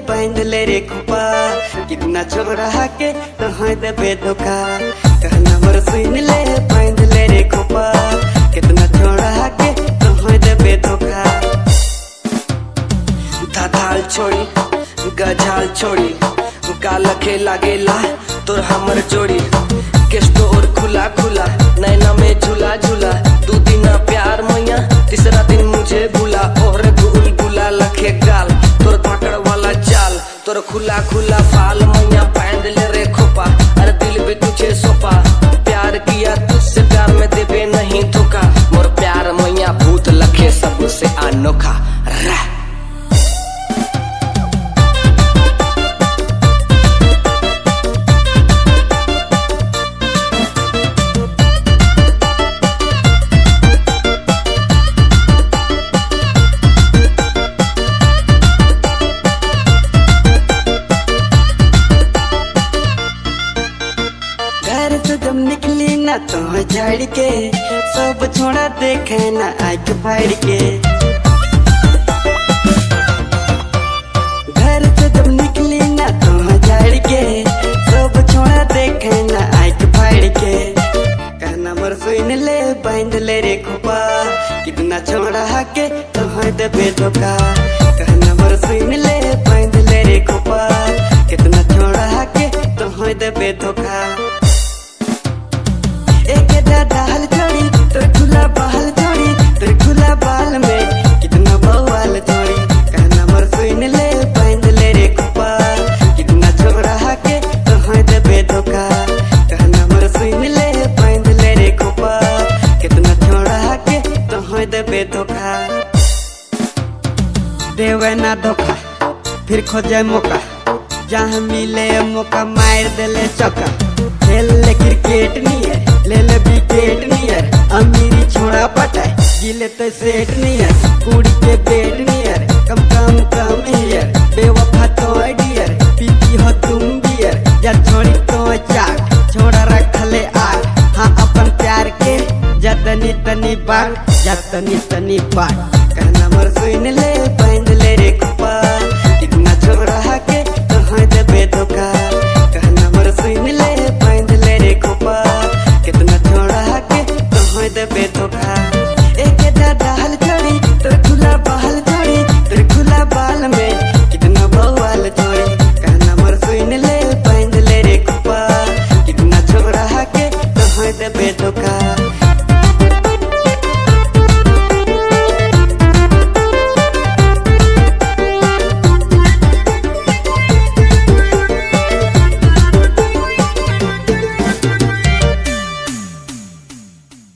बांध ले रे खुपा कितना छोड़ा के तहाँ देबे धोखा कहना मोर सुन ले बांध ले रे खुपा कितना छोड़ा के तहाँ देबे धोखा धाधाल छोड़ी गझाल छोड़ी काल के लागेला तोर हमर जोड़ी के स्टोर खुला खुला नैना में झूला झूला दू दिन प्यार मैया तीसरा दिन मुझे भूला और गुल गुला लखे गाल तोर धाकड़ वाला चाल तोर खुला खुला फाल मैया बांध ले रे खोपा अरे दिल भी तुझे सोपा प्यार किया तुझसे प्यार में देवे नहीं धोखा मोर प्यार मैया भूत लखे सबसे अनोखा रह घर से जब निकली ना तो झाड़ के सब छोड़ा देखे ना आग फाड़ के घर से जब निकली ना तो झाड़ के सब छोड़ा देखे ना आग फाड़ के कहना मर सुन ले बांध ले रे खुपा कितना छोड़ा के तो देबे धोखा कहना मर सुन ले बांध ले रे खुपा कितना छोड़ा के तो देबे धोखा एक दाल छोड़ी तोर खुला बाल छोड़ी तोर खुला बाल में कितना बवाल छोड़ी कहना मर सुन ले बांध ले रे खुपा कितना छोड़ा के कहाँ देबे धोखा कहना मर सुन ले बांध ले रे खुपा कितना छोड़ा के कहाँ देबे धोखा देवे ना धोखा फिर खोजे मौका जहाँ मिले मौका मार देले चौका खेल ले क्रिकेट नियर ले ले विकेट नियर अमीरी छोड़ा पटाए गिले तो सेट नियर कुड़ी के बेट नियर कम कम कम हियर बेवफा तो डियर पीती हो तुम बियर या छोड़ी तो चाट छोड़ा रखले आग हाँ अपन प्यार के जतनी तनी बाट जतनी तनी बाट कहना मर सुन ले बांध ले रे खुपा कितना छोड़ा के कहाँ देबे धोखा कहना मर सुन